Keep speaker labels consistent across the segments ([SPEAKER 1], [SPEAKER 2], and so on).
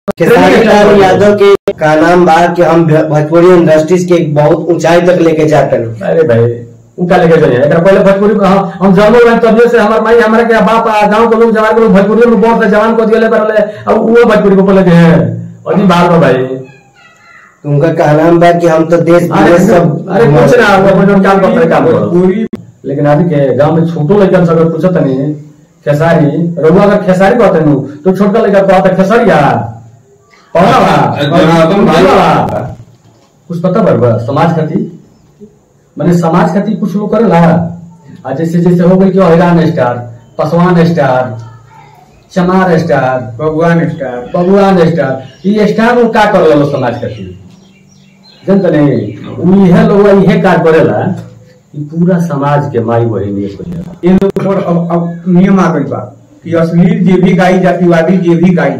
[SPEAKER 1] खेसारी लाल यादव के का नाम बा कि हम भोजपुरी इंडस्ट्रीज के एक बहुत ऊंचाई तक लेके जाते हैं
[SPEAKER 2] अरे भाई उनका लेके जाइए एकरा पहले भोजपुरी को हम हम जन्म में तब से हमार माई हमारे के बाप आ, गांव के लोग जवान के लोग भोजपुरी में बहुत जवान को दिए बरले अब वो भोजपुरी को बोले के हैं अजी बाल में भाई
[SPEAKER 1] तो उनका का नाम बा कि हम तो देश
[SPEAKER 2] अरे
[SPEAKER 1] विदेश सब
[SPEAKER 2] अरे कुछ ना वो अपन काम करते काम करो
[SPEAKER 3] पूरी
[SPEAKER 2] लेकिन अभी के गांव में छोटो लड़कन से अगर पूछत नहीं खेसारी रघुआ अगर खेसारी कहते नु तो छोटका लड़का कहता खेसारिया पढ़ा बा
[SPEAKER 4] जनार्दन भाई।
[SPEAKER 2] पढ़ा बा। कुछ पता बा बा समाज खातिर माने समाज खातिर कुछ लोग करेला आ जैसे जैसे हो गई कि हैरान star Paswan star Chamar star
[SPEAKER 3] भगवान स्टार
[SPEAKER 2] बबुआन स्टार ये स्टार लोग का कर लो समाज खातिर जनता नहीं उ इहे लोग इहे कार्य करेला कि पूरा समाज के माई बहिनी एक हो जाला
[SPEAKER 3] इन लोग पर अब अब नियम आ गई बा कि अश्लील जे भी गाई जातिवादी जे भी गाई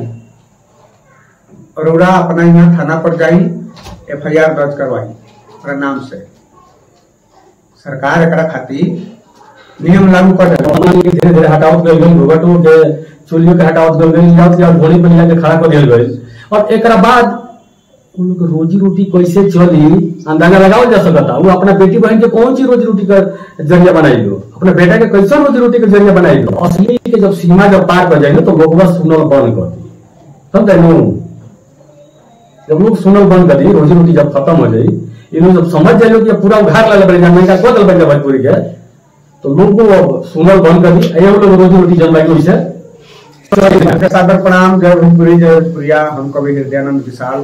[SPEAKER 3] अरोड़ा अपना यहाँ थाना पर जाई एफ आई आर दर्ज करवाई ओकरा नाम से सरकार एकरा खातिर नियम लागू कर देला
[SPEAKER 2] मान ली धीरे धीरे हटावत गई गई घुघटो के चुलियों के हटावत गई गई जात या घोड़ी पर जाके खड़ा कर दिया गई और एकरा बाद उन लोग के रोजी रोटी कैसे चली अंदाजा लगावल जा सकता वो अपना बेटी बहन के कौन सी रोजी रोटी का जरिया बनाई लो अपने बेटा के कैसे रोजी रोटी का जरिया बनाई लो असली के जब सीमा जब पार कर जाएंगे तो लोग बस सुनल बंद कर दी समझे नु जब लोग सुनल बंद कर दी रोजी रोटी जब खत्म हो जाई ये लोग जब समझ जाए कि अब पूरा उघार लाले बड़े जाने का कोदल बन जाए भोजपुरी के तो लोग को अब सुनल बंद कर दी ये लोग रोजी रोटी जन्माई को इसे
[SPEAKER 3] सादर प्रणाम जय भोजपुरी जय भोजपुरिया हम कवि हृदयानंद विशाल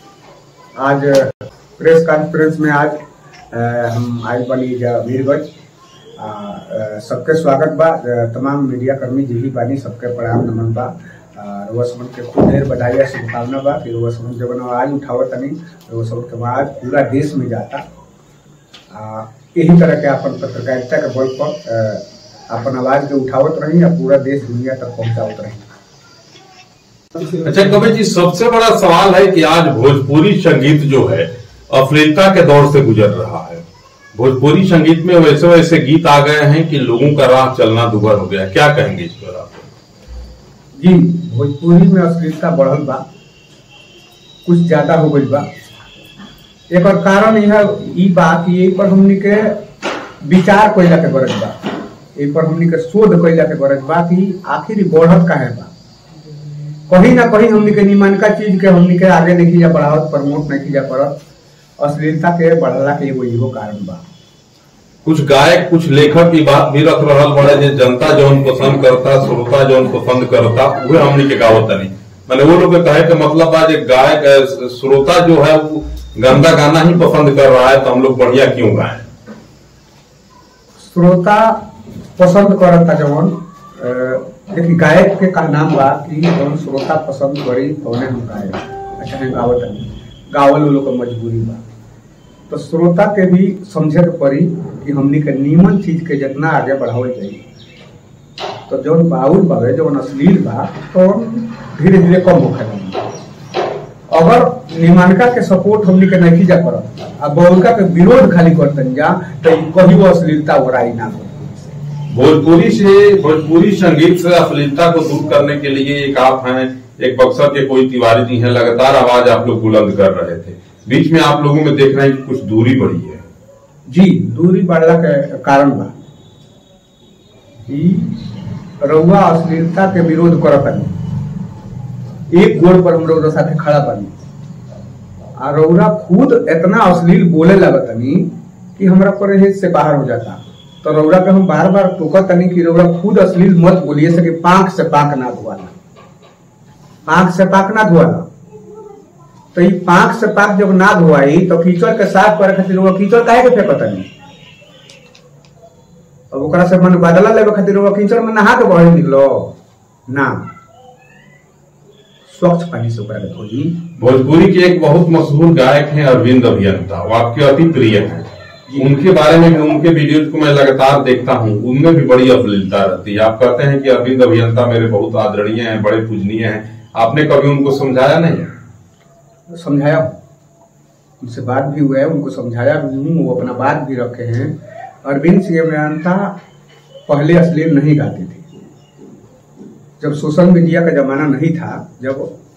[SPEAKER 3] आज प्रेस कॉन्फ्रेंस में आज अ, हम आए बनी जा वीरगंज आ, अ, सबके स्वागत बा अ, तमाम मीडिया कर्मी जी भी बानी सबके प्रणाम नमन बा आ, रउआ समन के खूब ढेर बधाई आ शुभकामना बा कि रउआ समन जब आवाज उठावत तनी रउआ समन के आवाज पूरा देश में जाता आ, यही तरह के अपन पत्रकारिता के बल पर अ, अपन आवाज के उठावत रही आ पूरा देश दुनिया तक पहुंचावत रही
[SPEAKER 4] अच्छा कवि जी सबसे बड़ा सवाल है कि आज भोजपुरी संगीत जो है अश्लीलता के दौर से गुजर रहा है भोजपुरी संगीत में वैसे वैसे गीत आ गए हैं कि लोगों का राह चलना दुभर हो गया है। क्या कहेंगे इस पर आप
[SPEAKER 3] जी भोजपुरी में अश्लीलता बढ़ल बा कुछ ज्यादा हो गई बा एक और कारण यह ई बा कि यही पर हमनी के विचार कइला के गरज बा यही पर हमनी के शोध कइला के गरज बा कि आखिर ई बढ़त काहे बा कहीं ना कहीं हमनी के निमनका चीज के हमनी के आगे नहीं जा बढ़ावत प्रमोट नहीं जा करत अश्लीलता के बढ़ला के एगो इहो कारण बा
[SPEAKER 4] कुछ गायक कुछ लेखक की बात भी रख रहा बड़े जे जनता जौन पसंद करता श्रोता जौन पसंद करता वह हमनी के गावत नहीं मैंने वो लोग के कहे के मतलब बा जे गायक अ, श्रोता जो है वो गंदा गाना ही पसंद कर रहा है तो हम लोग बढ़िया क्यों गाएं
[SPEAKER 3] श्रोता पसंद करता जवन अ, देखी गायक के का नाम बा कि जवन श्रोता पसंद करी तौने हम गाए अच्छा हम गावत हनी गावल वो लोग के मजबूरी बा तो श्रोता के भी समझे के पड़ी कि हमनी के नीमन चीज के जितना आगे बढ़ावल जाई तो जौन बाउल बावे जौन अश्लील बा तो धीरे धीरे कम होखे लगी अगर निमानका के सपोर्ट हमनी के नहीं जा करत आ बहुलका के विरोध खाली करतन जा तो ई कहियो अश्लीलता ओराई ना हो
[SPEAKER 4] भोजपुरी से भोजपुरी संगीत से अश्लीलता को दूर करने के लिए एक आप हैं एक बक्सर के कोई तिवारी जी हैं लगातार आवाज आप लोग बुलंद कर रहे थे बीच में आप लोगों में देख रहे हैं कि कुछ दूरी बढ़ी है
[SPEAKER 3] जी दूरी बढ़ला के कारण बा ई रउआ अश्लीलता के विरोध करत हनी एक गोड़ पर हम रउरा साथे खड़ा बनी आ रउरा खुद इतना अश्लील बोले लगतनी कि हमरा परहेज से बाहर हो जाता तो रउरा के हम बार बार टोकत तनी कि रउरा खुद अश्लील मत बोलिए सके पांख से पांख ना धुआला पांख से पांख ना धुआला तो ई पांख से पांख जब ना धुआई तो कीचड़ के साफ करे खातिर रउआ कीचड़ काहे के फेंकतनी अब ओकरा से मन बदला लेवे खातिर रउआ कीचड़ में नहा के बहर निकलो ना स्वच्छ पानी से ओकरा के धोई
[SPEAKER 4] भोजपुरी के एक बहुत मशहूर गायक हैं अरविंद अभियंता वो आपके अति प्रिय हैं उनके बारे में भी उनके वीडियोज को मैं लगातार देखता हूँ उनमें भी बड़ी अश्लीलता रहती है आप कहते हैं कि अरविंद अभियंता मेरे बहुत आदरणीय हैं बड़े पूजनीय हैं आपने कभी उनको समझाया नहीं
[SPEAKER 3] समझाया हूं। उनसे बात भी हुआ है उनको समझाया भी हूँ वो अपना बात भी रखे हैं अरविंद सिंह अभियंता पहले अश्लील नहीं गाते थे जब सोशल मीडिया का जमाना नहीं था जब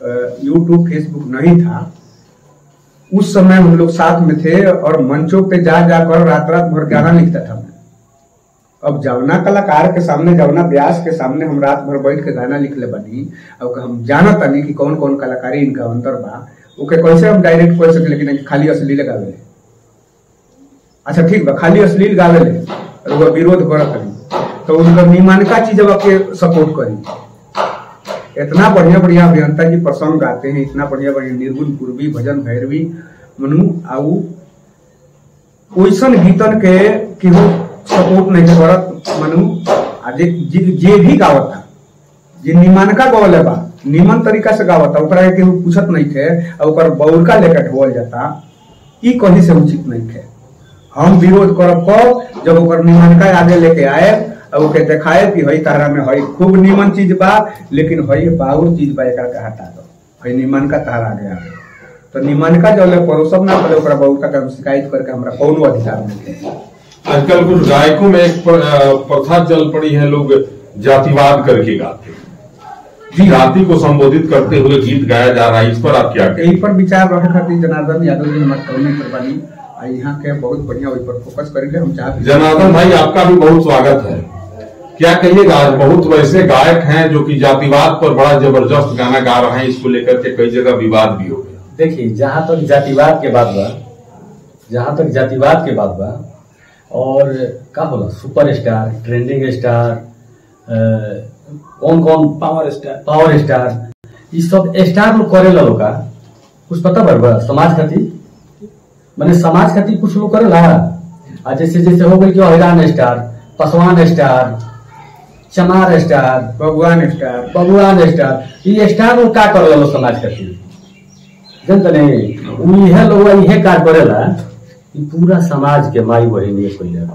[SPEAKER 3] यूट्यूब फेसबुक नहीं था उस समय हम लोग साथ में थे और मंचों पे जा जाकर रात रात भर गाना लिखता था मैं अब जवना कलाकार के सामने जवना व्यास के सामने हम रात भर बैठ के गाना लिख ले बनी अब हम जानत तनी कि कौन कौन कलाकारी इनका अंतर बा ओके कैसे हम डायरेक्ट कह सके लेकिन खाली अश्लील गावे ले अच्छा ठीक बा खाली अश्लील गावे ले और वो विरोध करत हनी तो उनका निमानका चीज के सपोर्ट करी इतना बढ़िया बढ़िया अभियंता जी प्रसंग गाते हैं इतना बढ़िया बढ़िया निर्गुण पूर्वी भजन भैरवी मनु आऊ ओइसन गीतन के केहू सपोर्ट नहीं करत मनु आ जे जे- जे भी गावता जे निमानका गवले बा निमन तरीका से गावता ओकरा के केहू पूछत नहीं थे आ ओकर बौरका लेकर ढोल जाता ई कहीं से उचित नहीं थे हम विरोध करब कब जब ओकर निमनका आगे लेके आए और ओके देखाए कि हई तारा में हई खूब निमन चीज बा लेकिन हई बाउर चीज बा एकरा के हटा दो हई निमन का तारा आ गया तो निमन का जो ले परोसब ना पड़े ओकरा बहुत का हम शिकायत करके हमरा कोनो अधिकार नहीं है
[SPEAKER 4] आजकल कुछ गायकों में एक प्र- अ, प्रथा चल पड़ी है लोग जातिवाद करके गाते हैं
[SPEAKER 3] जी।
[SPEAKER 4] जाति को संबोधित करते हुए गीत गाया जा रहा है इस पर आप क्या कहें
[SPEAKER 3] यही पर विचार रखे खातिर जनार्दन यादव जी हमारे कवनी करवानी आ यहाँ के बहुत बढ़िया ओहि पर फोकस करेंगे हम चाहते
[SPEAKER 4] जनार्दन भाई आपका भी बहुत स्वागत है क्या कहिएगा आज बहुत वैसे गायक हैं जो कि जातिवाद पर बड़ा जबरदस्त गाना गा रहे हैं इसको लेकर के कई जगह विवाद भी हो गया
[SPEAKER 2] देखिए जहां तक जातिवाद के बात बा जहां तक जातिवाद के बात बा और का होला सुपर स्टार ट्रेंडिंग स्टार कौन कौन
[SPEAKER 5] पावर स्टार
[SPEAKER 2] पावर स्टार ये सब स्टार लोग करेला लोग का कुछ पता बा समाज खातिर माने समाज खातिर कुछ लोग करेला आ जैसे जैसे हो गई कि हैरान star Paswan star Chamar star
[SPEAKER 3] भगवान स्टार
[SPEAKER 2] बबुआन स्टार ये स्टार लोग का करेला लोग समाज खातिर जनता नहीं उ इहे लोग इहे कार्य करेला कि पूरा समाज के माई बहिन ये कोई बा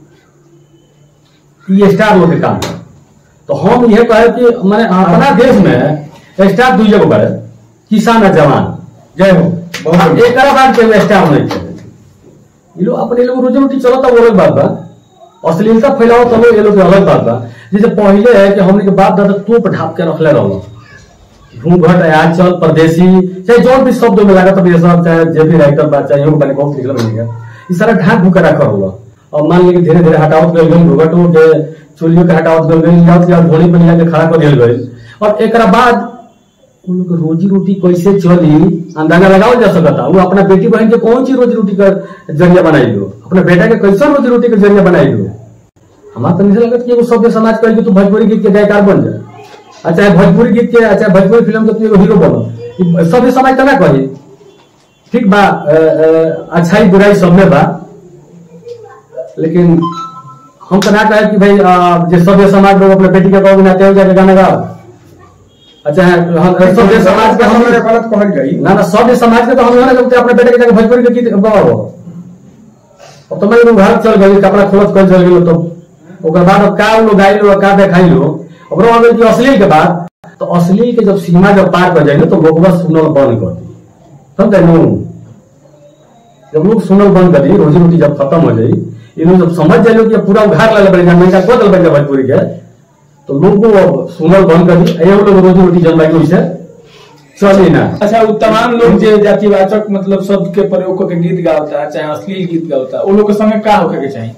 [SPEAKER 2] ये स्टार लोग के काम है। तो हम ये कहे कि मैंने अपना देश में स्टार दू जगह बड़े किसान और जवान
[SPEAKER 3] जय हो बहुत
[SPEAKER 2] हाँ,
[SPEAKER 3] बढ़िया।
[SPEAKER 2] एक बाद के स्टार नहीं थे ये लोग अपने लोग रोजी रोटी चलता वो अलग बात बा अश्लीलता फैलाओ तो लोग ये लोग के अलग बात बा जैसे पहले है कि हमने के बाप दादा तोप ढाप के रखले रहो घूंघट आंचल परदेसी चाहे जो भी शब्द में लगा तो सब चाहे जे भी राइटर बा चाहे योग बने बहुत लिखल बनेगा ये सारा ढाक भूका रखा होला और मान लीजिए धीरे धीरे हटावत गल गई घूंघट के चुलियों के हटावत गल गई या या घोड़ी पर जाके खड़ा कर दिया गई और एक बाद उन लोग के रोजी रोटी कैसे चली अंदाजा लगाओ जा सकता वो अपना बेटी बहन के कौन सी रोजी रोटी का जरिया बनाई लो अपना बेटा के कैसा रोजी रोटी का जरिया बनाई लो हमारा तो नहीं लगता कि एगो सभ्य समाज कहे कि तू भोजपुरी गीत के गायकार बन जा अच्छा भोजपुरी गीत के अच्छा भोजपुरी फिल्म के तू एगो हीरो बनो ई सभ्य समाज तो ना कही ठीक बा अ, अ, अच्छाई बुराई सब में बा लेकिन हम तो ना कहे कि भाई अ, जे सभ्य समाज लोग अपने बेटी के कहोगे ना तेज जाके गाना गाओ अच्छा हम सभ्य समाज के हम
[SPEAKER 3] मेरे गलत कहल जाई
[SPEAKER 2] ना ना सभ्य समाज के तो हम ना लगते अपने बेटे के जाके भोजपुरी के गीत गाओ अब तो मैं लोग घर चल गई कपड़ा खोलत कर चल गेलो तो ओकर बाद अब का लोग गाई लो का देखाई लो ओकरो अगर कि अश्लील के बाद तो अश्लील के जब सीमा जब पार कर जाए तो लोग बस सुनल बंद कर दी समझे नु जब लोग सुनल बंद कर दी रोजी रोटी जब खत्म हो जाई ये लोग जब समझ जाए कि अब पूरा उघार लाले बड़े मैं का बदल बन जाए भोजपुरी के तो लोग को अब सुनल बंद कर दी ये लोग रोजी रोटी जन्माई वैसे चली ना
[SPEAKER 5] अच्छा वो तमाम लोग जो जातिवाचक मतलब शब्द के प्रयोग करके गीत गावता है चाहे अश्लील गीत गावता है वो लोग के संगे का होके के चाहिए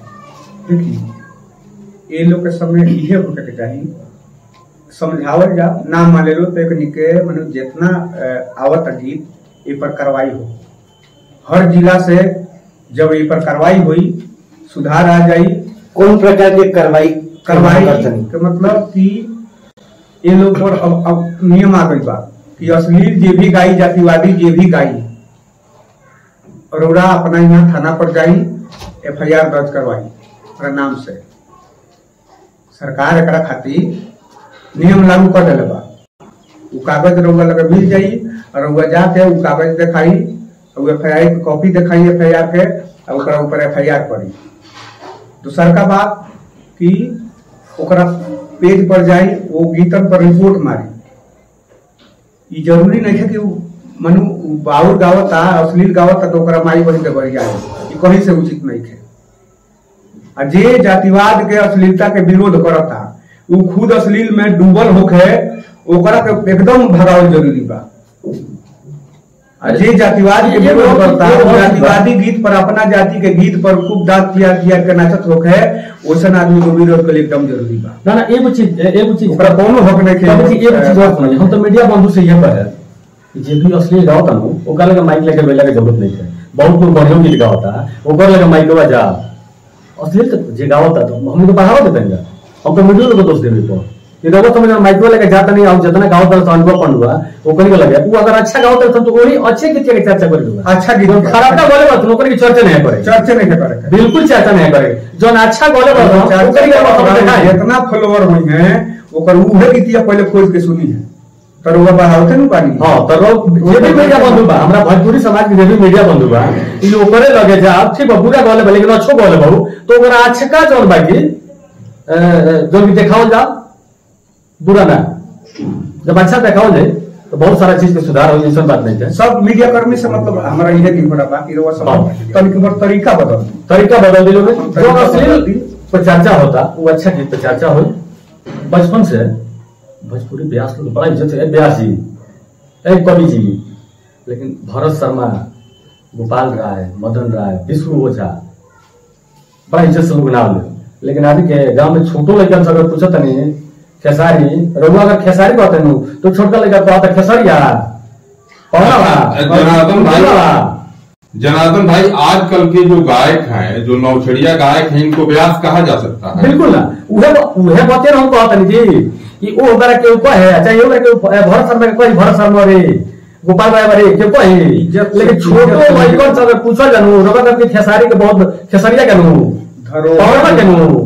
[SPEAKER 3] देखिए ये लोग के समय इहे होके के चाही समझावल जा ना मान लो तो एक निके मने जितना अ, आवत गीत ए पर कार्रवाई हो हर जिला से जब ए पर कार्रवाई हुई सुधार आ जाई
[SPEAKER 1] कौन प्रकार की कार्रवाई
[SPEAKER 3] कार्रवाई
[SPEAKER 1] करतनी?
[SPEAKER 3] के मतलब कि ये लोग पर अब अब नियम आ गई बा कि अश्लील जे भी गाई जातिवादी जे भी गाई अरोड़ा अपना यहाँ थाना पर जाई एफ आई आर दर्ज करवाई ओकरा नाम से सरकार एकरा खातिर नियम लागू कर दिले बा उ कागज रउआ लगे मिल जाई और रउआ जाके उ कागज दिखाई उ एफ आई आर की कॉपी दिखाई एफ आई आर के और ओकरा ऊपर एफ आई आर करी दूसर का बात कि ओकरा पेज पर जाई वो गीतन पर रिपोर्ट मारी ई जरूरी नहीं है कि उ मनु उ बाउर गावता अश्लील गावता तो ओकरा माई बहन के बढ़िया है ई कहीं से उचित नहीं है आ जे जातिवाद के अश्लीलता के विरोध करता उ खुद अश्लील में डूबल होके ओकरा के एकदम भगावल जरूरी बा आ जे जातिवाद के
[SPEAKER 2] ये
[SPEAKER 3] विरोध
[SPEAKER 2] बहुत-
[SPEAKER 3] करता
[SPEAKER 2] ये
[SPEAKER 3] है
[SPEAKER 2] बहुत-
[SPEAKER 3] जातिवादी गीत पर अपना जाति के गीत पर खूब डाक किया किया के नाचत होके है ओसन आदमी को विरोध के लिए एकदम जरूरी बा
[SPEAKER 2] ना ना एगो चीज ए- एगो चीज
[SPEAKER 3] ओकरा कोनो हक नहीं खेले।
[SPEAKER 2] एगो चीज एगो चीज और समझिए हम तो मीडिया बंधु से ये कहे कि जे भी असली गाओ नु ओकर लगे माइक लेके बेला के जरूरत नहीं है बहुत लोग बढ़िया गीत गावता ओकर लगे माइक बा जा असली तो जे गावता तो हम तो बढ़ावा देते हैं हम तो मीडिया लोग को दोष देवे तो ये लोग समझ माइक लेके जाता नहीं हम जितना गावता तो अनुभव पंडुआ ओकर के लगे वो अगर अच्छा गावता तो वही अच्छे गीत के चर्चा करेगा
[SPEAKER 3] अच्छा गीत
[SPEAKER 2] जो
[SPEAKER 3] के।
[SPEAKER 2] खराब ना बोले बात ओकर की चर्चा नहीं करे
[SPEAKER 3] चर्चे नहीं करे के।
[SPEAKER 2] बिल्कुल चर्चा नहीं करे जो अच्छा बोले बात ओकर के बात हम देखाएं
[SPEAKER 3] जितना फॉलोवर हुई है ओकर उहे गीतिया पहले खोज के सुनी है तर वो बढ़ावते नु पानी
[SPEAKER 2] हाँ तो लोग जे भी मीडिया बंधु बा हमरा भोजपुरी समाज के जे भी मीडिया बंधु बा इ लोग ओकरे लगे जा अब ठीक बा बुरा गले बा लेकिन अच्छो गले बहु तो ओकरा अच्छा का जोन बाकी अ, अ, जोन भी देखावल जा बुरा ना जब अच्छा देखावल जाए तो बहुत सारा चीज के सुधार हो ऐसा बात नहीं है
[SPEAKER 3] सब मीडिया कर्मी से मतलब हमारा यह नहीं पड़ा बाकी रवा सब
[SPEAKER 2] हाँ।
[SPEAKER 3] तनिक बार तरीका बदल दी।
[SPEAKER 2] तरीका बदल दिलो में जो
[SPEAKER 3] तरीका
[SPEAKER 2] अश्लील
[SPEAKER 3] बदल दी।
[SPEAKER 2] पर चर्चा होता वो अच्छा गीत पर चर्चा हो बचपन से भोजपुरी ब्यास लोग बड़ा इज्जत है ब्यास जी एक कवि जी लेकिन भरत शर्मा गोपाल राय मदन राय विष्णु ओझा बड़ा इज्जत से लोग नाम ले लेकिन अभी के गांव में छोटो लड़का से अगर पूछत नहीं खेसारी रघुआ अगर खेसारी कहते नु तो छोटका लड़का कहता खेसरिया पौना बा,
[SPEAKER 4] जनार्दन भाई
[SPEAKER 2] पौना बा।
[SPEAKER 4] जनार्दन भाई आजकल के जो गायक हैं जो नौछड़िया गायक हैं इनको व्यास कहा जा सकता है
[SPEAKER 2] बिल्कुल ना उहे उहे बाते हम कहत नहीं जी कि ओ ओकरा के ऊपर है चाहे ओकरा के ऊपर भरत शर्मा के कोई भरत शर्मा रे गोपाल भाई रे के कोई
[SPEAKER 3] इज्जत से-
[SPEAKER 2] लेकिन छोटो
[SPEAKER 3] इज्जत से-
[SPEAKER 2] लड़कन से अगर पूछल जानू रबर के खेसारी के बहुत खेसरिया के नु
[SPEAKER 3] धरोहर
[SPEAKER 2] पौरवा के नु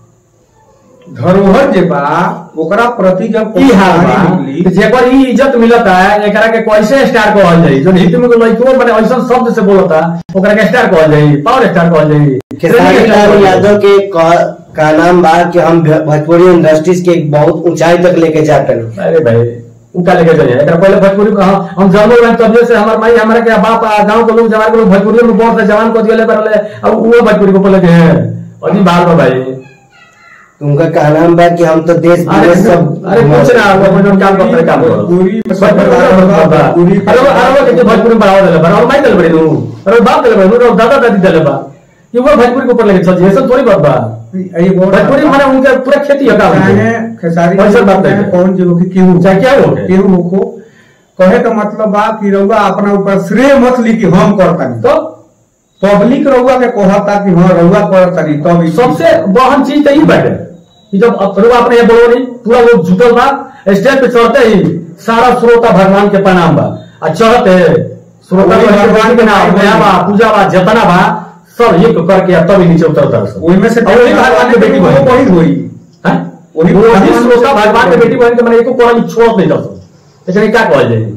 [SPEAKER 3] धरोहर जे बा ओकरा प्रति जब
[SPEAKER 2] ई हाल बा
[SPEAKER 3] कहानी निकली
[SPEAKER 2] कि जेकर ई इज्जत मिलता है एकरा के कैसे स्टार कहल जाई जो हित में लड़को माने ऐसा शब्द से बोलता ओकरा के स्टार कहल जाई पावर स्टार कहल जाई
[SPEAKER 1] खेसारी
[SPEAKER 2] स्टार
[SPEAKER 1] लाल
[SPEAKER 2] कहल जाई।
[SPEAKER 1] यादव के का, का नाम बा कि हम भोजपुरी इंडस्ट्रीज के एक बहुत ऊंचाई तक लेके जाते हैं
[SPEAKER 2] अरे भाई उनका लेके जाइए एकरा पहले भोजपुरी में हाँ, हम जन्म में तब से हमार माई हमारे के बाप आ, गांव के लोग जवान के लोग भोजपुरी में बहुत जवान को दिए पर अब वो भोजपुरी को बोले के हैं अभी बाल बा भाई
[SPEAKER 1] उनका का नाम बा कि हम तो देश
[SPEAKER 2] अरे
[SPEAKER 1] विदेश सब
[SPEAKER 2] अरे कुछ ना वो अपन काम करते काम करो
[SPEAKER 3] भोजपुरी में सब
[SPEAKER 2] भोजपुरी में
[SPEAKER 3] बड़ा
[SPEAKER 2] बात बा।
[SPEAKER 3] भोजपुरी के-
[SPEAKER 2] अरे वो- अरे वो कितने भोजपुरी में बढ़ावा देले बा और माई देले बड़ी नु अरे बाप देले बड़ी नु और दादा दादी देले बा कि वो भोजपुरी के ऊपर लेके चल ये सब थोड़ी बात बा
[SPEAKER 3] ये बहुत
[SPEAKER 2] भोजपुरी माने उनके पूरा खेती है काम
[SPEAKER 3] चाहे खेसारी
[SPEAKER 2] पैसा बात
[SPEAKER 3] चाहे
[SPEAKER 2] है
[SPEAKER 3] कौन जो कि केहू
[SPEAKER 2] चाहे क्या हो
[SPEAKER 3] केहू होखो कहे का मतलब बा कि रउआ अपना ऊपर श्रेय मत ली कि हम करतानी
[SPEAKER 2] तो
[SPEAKER 3] पब्लिक रउआ के कहता कि हाँ रउआ करतानी तब ई-
[SPEAKER 2] सबसे बहन चीज तो यही बाटे कि जब अब रुआ अपने ये बोलो नहीं पूरा लोग जुटल बा स्टेज पे चढ़ते ही सारा श्रोता भगवान के प्रणाम बा आ चढ़ते श्रोता
[SPEAKER 3] वही
[SPEAKER 2] भगवान
[SPEAKER 3] भगवान
[SPEAKER 2] के
[SPEAKER 3] के
[SPEAKER 2] नाम
[SPEAKER 3] नाम
[SPEAKER 2] गया बा पूजा बा जतना बा सब एक करके अब तभी नीचे उतरता सब
[SPEAKER 3] ओही में से
[SPEAKER 2] और वही भगवान के बेटी बहन
[SPEAKER 3] वही होई
[SPEAKER 2] हैं?
[SPEAKER 3] वही
[SPEAKER 2] वही
[SPEAKER 3] भगवान के
[SPEAKER 2] श्रोता
[SPEAKER 3] बेटी
[SPEAKER 2] भगवान के
[SPEAKER 3] बहन।
[SPEAKER 2] बेटी बहन के मैंने एको कोरा छोड़ नहीं जा सकता लेकिन क्या कहल जाए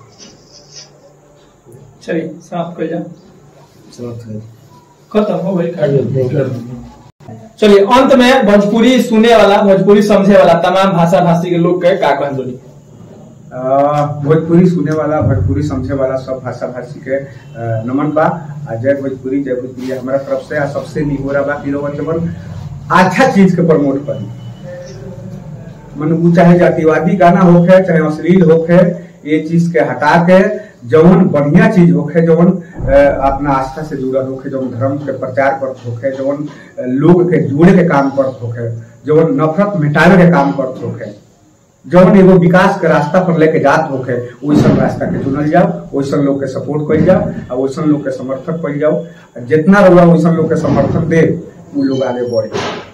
[SPEAKER 5] चलिए समाप्त कर जाओ खत्म हो गई चलिए अंत में भोजपुरी सुने वाला भोजपुरी समझे वाला तमाम भाषा भाषी के लोग के का कहन जोड़ी
[SPEAKER 3] आ, भोजपुरी सुने वाला भोजपुरी समझे वाला सब भाषा भाषी के आ, नमन बा आ जय भोजपुरी जय भोजपुरी हमारा तरफ से आ सबसे निहोरा बा कि लोगन जवन अच्छा चीज के प्रमोट करी मन उ चाहे जातिवादी गाना होखे चाहे अश्लील होखे ये चीज के हटा के जवन बढ़िया चीज होखे जवन अ, अपना आस्था से जुड़ल होखे जवन धर्म के प्रचार करत होखे जवन अ, लोग के जोड़े के काम करत होखे जवन नफरत मिटावे के काम करत होखे जवन एगो विकास के रास्ता पर लेके जात होखे वैसन रास्ता के चुनल जाओ वैसन लोग के सपोर्ट कइल जाओ आ वैसन लोग के समर्थक कइल जाओ आ जितना रउआ वैसन लोग के समर्थक दे उ लोग आगे बढ़े